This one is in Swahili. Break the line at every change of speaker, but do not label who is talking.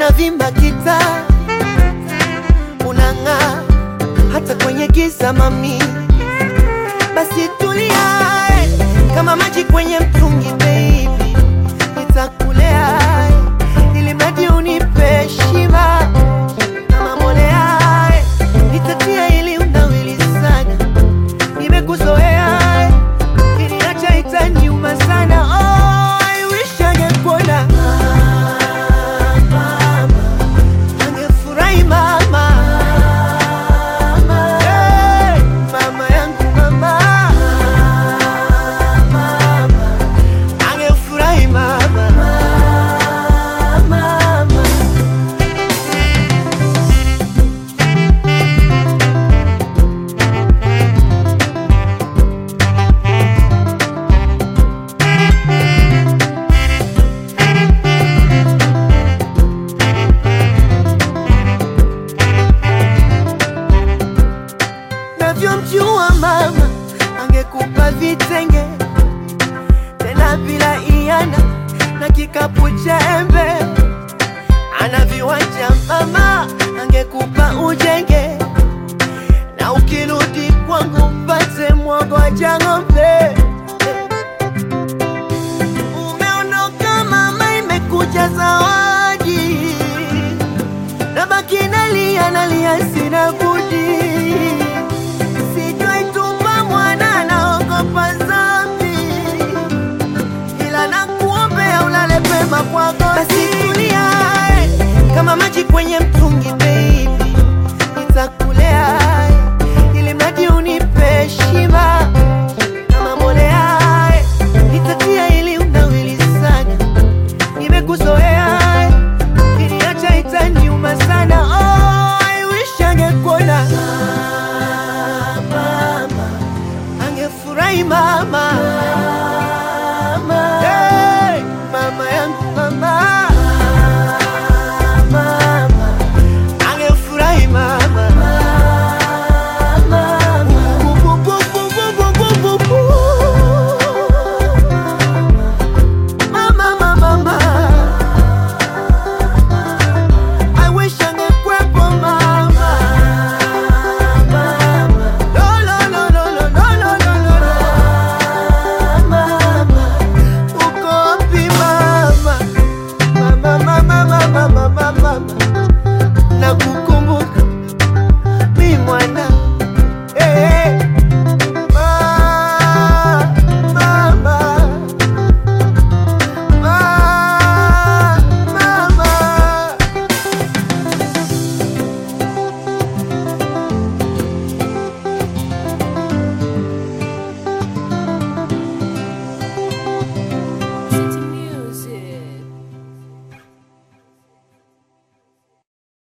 unavimba kita, unang'aa hata kwenye giza mami, basi tulia eh, kama maji kwenye mtungi baby, nitakulea eh, ili mradi unipe shiba kama mbolea eh, nitatia ili unawili sana, nimekuzoea eh, kiniacha itaniuma sana oh, I wish angekuona mama, angefurahi mama Hey, mama yangu mama, angefurahi mama, mama. navyomjua mama angekupa vitenge tena bila iana na kikapu cha embe ana viwanja mama angekupa ujenge na ukirudi kwangu mpate mwagoja ng'ombe umeondoka mama imekuja zawadi